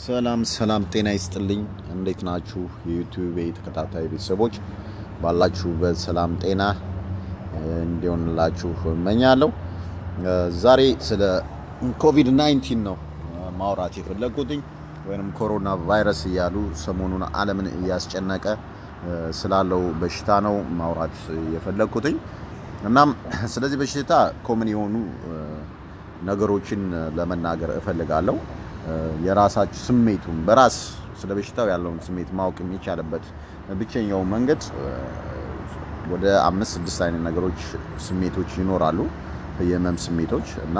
ሰላም ሰላም፣ ጤና ይስጥልኝ። እንዴት ናችሁ? የዩቲዩብ ተከታታይ ቤተሰቦች ባላችሁበት ሰላም ጤና እንዲሆንላችሁ እመኛለሁ። ዛሬ ስለ ኮቪድ 19 ነው ማውራት የፈለግኩትኝ ወይም ኮሮና ቫይረስ እያሉ ሰሞኑን ዓለምን እያስጨነቀ ስላለው በሽታ ነው ማውራት የፈለግኩትኝ። እናም ስለዚህ በሽታ ኮመን የሆኑ ነገሮችን ለመናገር እፈልጋለሁ። የራሳችሁ ስሜቱን በራስ ስለ በሽታው ያለውን ስሜት ማወቅ የሚቻልበት ብቸኛው መንገድ ወደ አምስት ስድስት አይነት ነገሮች ስሜቶች ይኖራሉ። የህመም ስሜቶች እና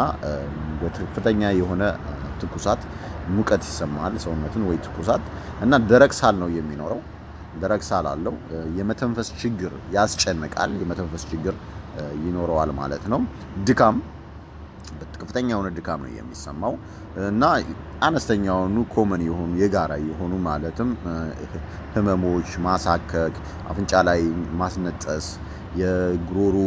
ከፍተኛ የሆነ ትኩሳት፣ ሙቀት ይሰማል ሰውነትን ወይ ትኩሳት እና ደረቅ ሳል ነው የሚኖረው። ደረቅ ሳል አለው። የመተንፈስ ችግር ያስጨንቃል። የመተንፈስ ችግር ይኖረዋል ማለት ነው። ድካም ከፍተኛ የሆነ ድካም ነው የሚሰማው እና አነስተኛ የሆኑ ኮመን የሆኑ የጋራ የሆኑ ማለትም ህመሞች፣ ማሳከክ፣ አፍንጫ ላይ ማስነጠስ፣ የጉሮሮ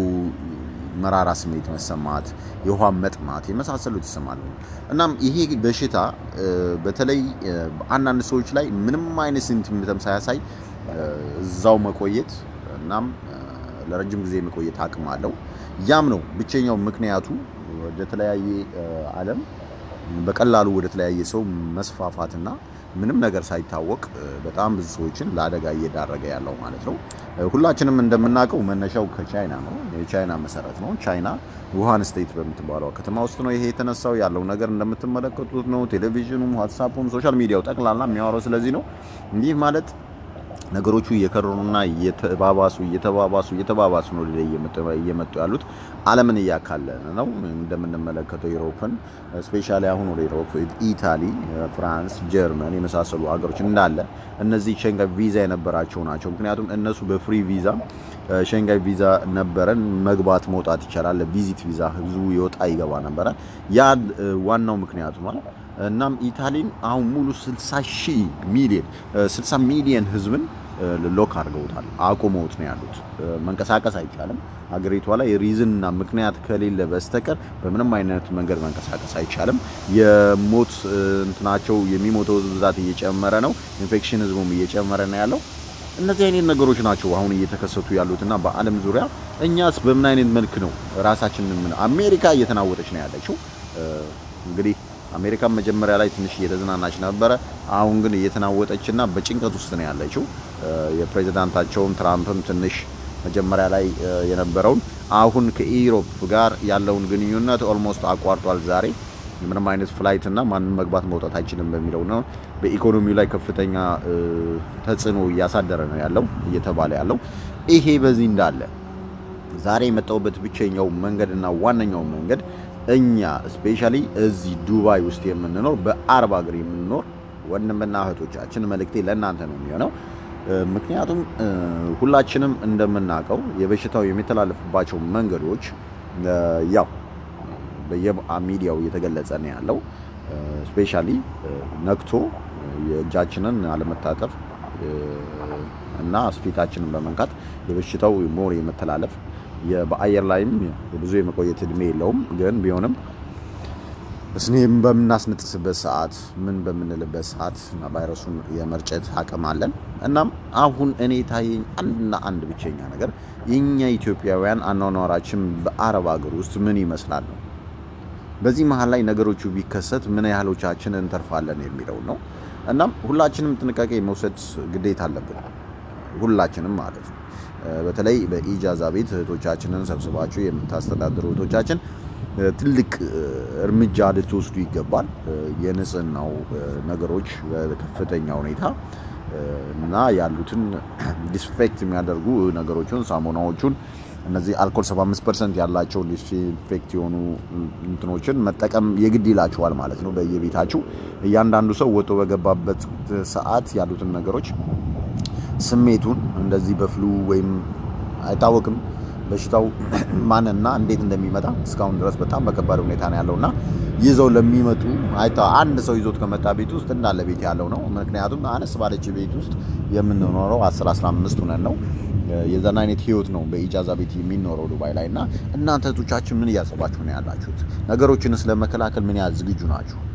መራራ ስሜት መሰማት፣ የውሃ መጥማት የመሳሰሉት ይሰማሉ። እናም ይሄ በሽታ በተለይ አንዳንድ ሰዎች ላይ ምንም አይነት ሲምፕተም ሳያሳይ እዛው መቆየት እናም ለረጅም ጊዜ የመቆየት አቅም አለው። ያም ነው ብቸኛው ምክንያቱ ወደ ተለያየ ዓለም በቀላሉ ወደ ተለያየ ሰው መስፋፋትና ምንም ነገር ሳይታወቅ በጣም ብዙ ሰዎችን ለአደጋ እየዳረገ ያለው ማለት ነው። ሁላችንም እንደምናውቀው መነሻው ከቻይና ነው። የቻይና መሰረት ነው። ቻይና ውሃን ስቴት በምትባለው ከተማ ውስጥ ነው ይሄ የተነሳው። ያለው ነገር እንደምትመለከቱት ነው። ቴሌቪዥኑም፣ ዋትሳፑም፣ ሶሻል ሚዲያው ጠቅላላ የሚያወራው ስለዚህ ነው። ይህ ማለት ነገሮቹ እየከረሩና እየተባባሱ እየተባባሱ እየተባባሱ ነው እየመጡ ያሉት። ዓለምን እያካለለ ነው። እንደምንመለከተው ዩሮፕን ስፔሻሊ አሁን ወደ ዩሮፕ ኢታሊ፣ ፍራንስ፣ ጀርመን የመሳሰሉ ሀገሮች እንዳለ እነዚህ ሸንጋይ ቪዛ የነበራቸው ናቸው። ምክንያቱም እነሱ በፍሪ ቪዛ ሸንጋይ ቪዛ ነበረን መግባት መውጣት ይቻላል። ቪዚት ቪዛ ህዝቡ ይወጣ ይገባ ነበረ። ያ ዋናው ምክንያቱ ማለት እናም ኢታሊን አሁን ሙሉ 60 ሺህ ሚሊዮን 60 ሚሊዮን ህዝብን ሎክ አድርገውታል። አቁመውት ነው ያሉት። መንቀሳቀስ አይቻልም። ሀገሪቷ ላይ ሪዝንና ምክንያት ከሌለ በስተቀር በምንም አይነት መንገድ መንቀሳቀስ አይቻልም። የሞት እንትናቸው የሚሞተው ብዛት እየጨመረ ነው። ኢንፌክሽን ህዝቡም እየጨመረ ነው ያለው። እነዚህ አይነት ነገሮች ናቸው አሁን እየተከሰቱ ያሉትና በዓለም ዙሪያ እኛስ በምን አይነት መልክ ነው ራሳችንን አሜሪካ እየተናወጠች ነው ያለችው እንግዲህ አሜሪካን መጀመሪያ ላይ ትንሽ እየተዝናናች ነበረ። አሁን ግን እየተናወጠችና በጭንቀት ውስጥ ነው ያለችው። የፕሬዚዳንታቸውም ትራምፕም ትንሽ መጀመሪያ ላይ የነበረውን አሁን ከኢሮፕ ጋር ያለውን ግንኙነት ኦልሞስት አቋርጧል። ዛሬ ምንም አይነት ፍላይት እና ማንም መግባት መውጣት አይችልም በሚለው ነው። በኢኮኖሚው ላይ ከፍተኛ ተጽዕኖ እያሳደረ ነው ያለው እየተባለ ያለው ይሄ በዚህ እንዳለ ዛሬ የመጣሁበት ብቸኛው መንገድና ዋነኛው መንገድ እኛ ስፔሻሊ እዚህ ዱባይ ውስጥ የምንኖር በአረብ ሀገር የምንኖር ወንድምና እህቶቻችን መልእክቴ ለእናንተ ነው የሚሆነው። ምክንያቱም ሁላችንም እንደምናውቀው የበሽታው የሚተላለፍባቸው መንገዶች ያው በየሚዲያው እየተገለጸ ነው ያለው። ስፔሻሊ ነክቶ የእጃችንን አለመታጠፍ እና ፊታችንን በመንካት የበሽታው ሞር የመተላለፍ በአየር ላይም ብዙ የመቆየት እድሜ የለውም። ግን ቢሆንም ስኔም በምናስነጥስበት ሰዓት ምን በምንልበት ሰዓት እና ቫይረሱን የመርጨት አቅም አለን። እናም አሁን እኔ ታየኝ አንድና አንድ ብቸኛ ነገር የኛ ኢትዮጵያውያን አኗኗራችን በአረብ ሀገር ውስጥ ምን ይመስላል ነው። በዚህ መሀል ላይ ነገሮቹ ቢከሰት ምን ያህሎቻችን እንተርፋለን የሚለው ነው። እናም ሁላችንም ጥንቃቄ መውሰድ ግዴታ አለብን። ሁላችንም ማለት ነው። በተለይ በኢጃዛ ቤት እህቶቻችንን ሰብስባችሁ የምታስተዳድሩ እህቶቻችን ትልቅ እርምጃ ልትወስዱ ይገባል። የንጽህናው ነገሮች በከፍተኛ ሁኔታ እና ያሉትን ዲስፌክት የሚያደርጉ ነገሮችን ሳሙናዎቹን እነዚህ አልኮል 75 ፐርሰንት ያላቸው ዲስኢንፌክት የሆኑ እንትኖችን መጠቀም የግድ ይላችኋል ማለት ነው። በየቤታችሁ እያንዳንዱ ሰው ወጥቶ በገባበት ሰዓት ያሉትን ነገሮች ስሜቱን እንደዚህ በፍሉ ወይም አይታወቅም በሽታው ማንና እንዴት እንደሚመጣ እስካሁን ድረስ በጣም በከባድ ሁኔታ ነው ያለውና ይዘው ለሚመጡ አንድ ሰው ይዞት ከመጣ ቤት ውስጥ እንዳለ ቤት ያለው ነው። ምክንያቱም አነስ ባለች ቤት ውስጥ የምንኖረው 10 15 ሆነን ነው። የዛን አይነት ህይወት ነው በኢጃዛ ቤት የሚኖረው ዱባይ ላይ እና እናንተ እህቶቻችን ምን እያሰባችሁ ነው ያላችሁት? ነገሮችን ስለመከላከል ምን ያህል ዝግጁ ናችሁ?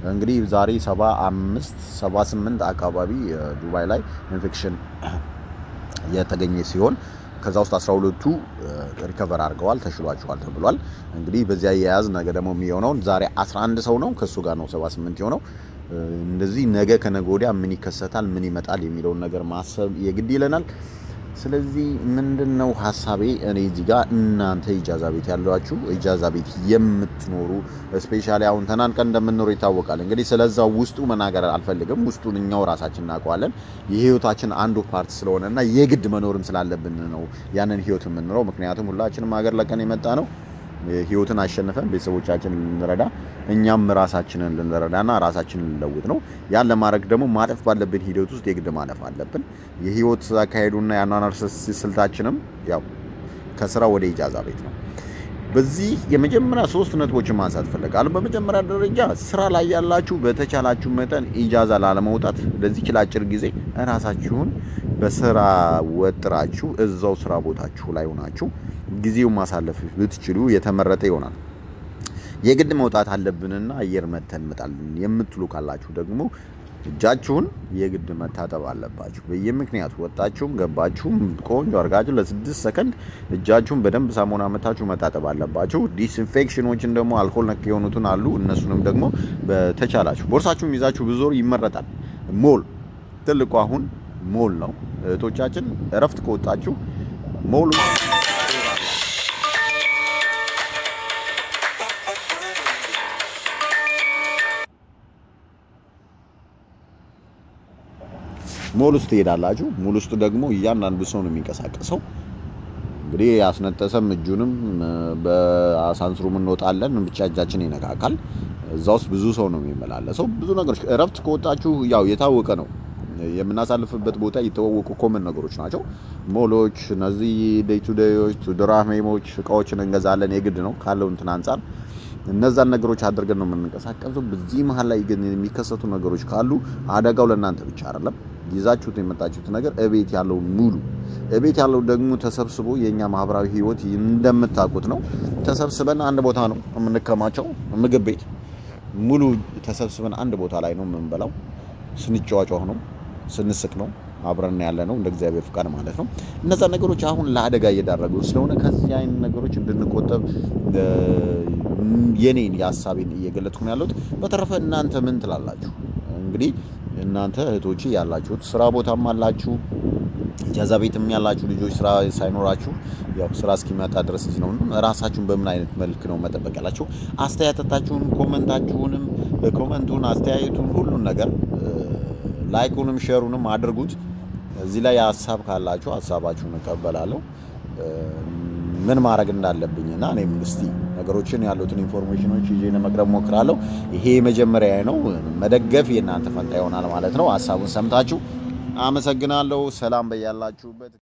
እንግዲህ ዛሬ 75 78 አካባቢ ዱባይ ላይ ኢንፌክሽን የተገኘ ሲሆን ከዛ ውስጥ 12ቱ ሪከቨር አድርገዋል ተሽሏቸዋል ተብሏል። እንግዲህ በዚያ የያዝ ነገ ደግሞ የሚሆነውን ዛሬ 11 ሰው ነው ከሱ ጋር ነው 78 የሆነው። እንደዚህ ነገ ከነገ ወዲያ ምን ይከሰታል ምን ይመጣል የሚለውን ነገር ማሰብ የግድ ይለናል። ስለዚህ ምንድን ነው ሀሳቤ እኔ እዚህ ጋር እናንተ ኢጃዛ ቤት ያሏችሁ ኢጃዛ ቤት የምትኖሩ ስፔሻሊ አሁን ተናንቀን እንደምንኖር ይታወቃል። እንግዲህ ስለዛ ውስጡ መናገር አልፈልግም። ውስጡን እኛው ራሳችን እናውቀዋለን። የህይወታችን አንዱ ፓርት ስለሆነ እና የግድ መኖርም ስላለብን ነው ያንን ህይወት የምንኖረው። ምክንያቱም ሁላችንም ሀገር ለቀን የመጣ ነው ህይወትን አሸንፈን ቤተሰቦቻችንን ልንረዳ እኛም ራሳችንን ልንረዳና ራሳችንን ልንለውጥ ነው። ያን ለማድረግ ደግሞ ማለፍ ባለብን ሂደት ውስጥ የግድ ማለፍ አለብን። የህይወት አካሄዱና የአኗኗር ስልታችንም ያው ከስራ ወደ ኢጃዛ ቤት ነው። በዚህ የመጀመሪያ ሶስት ነጥቦችን ማንሳት እፈልጋለሁ። በመጀመሪያ ደረጃ ስራ ላይ ያላችሁ በተቻላችሁ መጠን ኢጃዛ ላለመውጣት ለዚች ለአጭር ጊዜ ራሳችሁን በስራ ወጥራችሁ እዛው ስራ ቦታችሁ ላይ ሆናችሁ ጊዜው ማሳለፍ ብትችሉ የተመረጠ ይሆናል። የግድ መውጣት አለብንና አየር መተን እንመጣለን የምትሉ ካላችሁ ደግሞ እጃችሁን የግድ መታጠብ አለባችሁ። በየምክንያቱ ወጣችሁም ገባችሁም ቆንጆ አድርጋችሁ ለስድስት ሰከንድ እጃችሁን በደንብ ሳሙና መታችሁ መታጠብ አለባችሁ። ዲስኢንፌክሽኖችን ደግሞ አልኮል ነክ የሆኑትን አሉ። እነሱንም ደግሞ በተቻላችሁ ቦርሳችሁን ይዛችሁ ብዙ ይመረጣል። ሞል ትልቁ አሁን ሞል ነው። እህቶቻችን እረፍት ከወጣችሁ ሞል ሞል ውስጥ ትሄዳላችሁ። ሞል ውስጥ ደግሞ እያንዳንዱ ሰው ነው የሚንቀሳቀሰው። እንግዲህ ያስነጠሰም እጁንም በአሳንስሩም እንወጣለን፣ ብቻ እጃችን ይነካካል። እዛ ውስጥ ብዙ ሰው ነው የሚመላለሰው። ብዙ ነገሮች እረፍት ከወጣችሁ ያው የታወቀ ነው የምናሳልፍበት ቦታ የተዋወቁ ኮመን ነገሮች ናቸው። ሞሎች፣ እነዚህ ዴይ ቱ ዴዮች፣ ድራሜሞች እቃዎችን እንገዛለን። የግድ ነው ካለው እንትን አንጻር እነዛን ነገሮች አድርገን ነው የምንንቀሳቀሰው። በዚህ መሀል ላይ ግን የሚከሰቱ ነገሮች ካሉ አደጋው ለእናንተ ብቻ አይደለም። ይዛችሁት የመጣችሁት ነገር እቤት ያለው ሙሉ እቤት ያለው ደግሞ ተሰብስቦ የኛ ማህበራዊ ህይወት እንደምታውቁት ነው። ተሰብስበን አንድ ቦታ ነው የምንከማቸው። ምግብ ቤት ሙሉ ተሰብስበን አንድ ቦታ ላይ ነው የምንበላው። ስንጫዋጫው ነው ስንስቅ ነው አብረን ያለ ነው እንደ እግዚአብሔር ፍቃድ ማለት ነው። እነዛ ነገሮች አሁን ለአደጋ እየዳረጉ ስለሆነ ከዚህ አይነት ነገሮች እንድንቆጠብ የኔን የሀሳቤን እየገለጥኩ ነው ያለሁት። በተረፈ እናንተ ምን ትላላችሁ? እንግዲህ እናንተ እህቶቼ ያላችሁት ስራ ቦታም አላችሁ ኢጃዛ ቤትም ያላችሁ ልጆች ስራ ሳይኖራችሁ ያው ስራ እስኪመጣ ድረስ እዚህ ነው። ራሳችሁን በምን አይነት መልክ ነው መጠበቅ ያላችሁ? አስተያየታችሁን፣ ኮመንታችሁንም፣ ኮመንቱን፣ አስተያየቱን ሁሉን ነገር ላይኩንም ሼሩንም አድርጉት። እዚህ ላይ ሀሳብ ካላችሁ ሀሳባችሁን እቀበላለሁ። ምን ማድረግ እንዳለብኝ እና እኔም እስቲ ነገሮችን ያሉትን ኢንፎርሜሽኖች ይዤ ለመቅረብ ሞክራለሁ። ይሄ መጀመሪያ ነው። መደገፍ የእናንተ ፈንታ ይሆናል ማለት ነው። ሀሳቡን ሰምታችሁ አመሰግናለሁ። ሰላም በያላችሁበት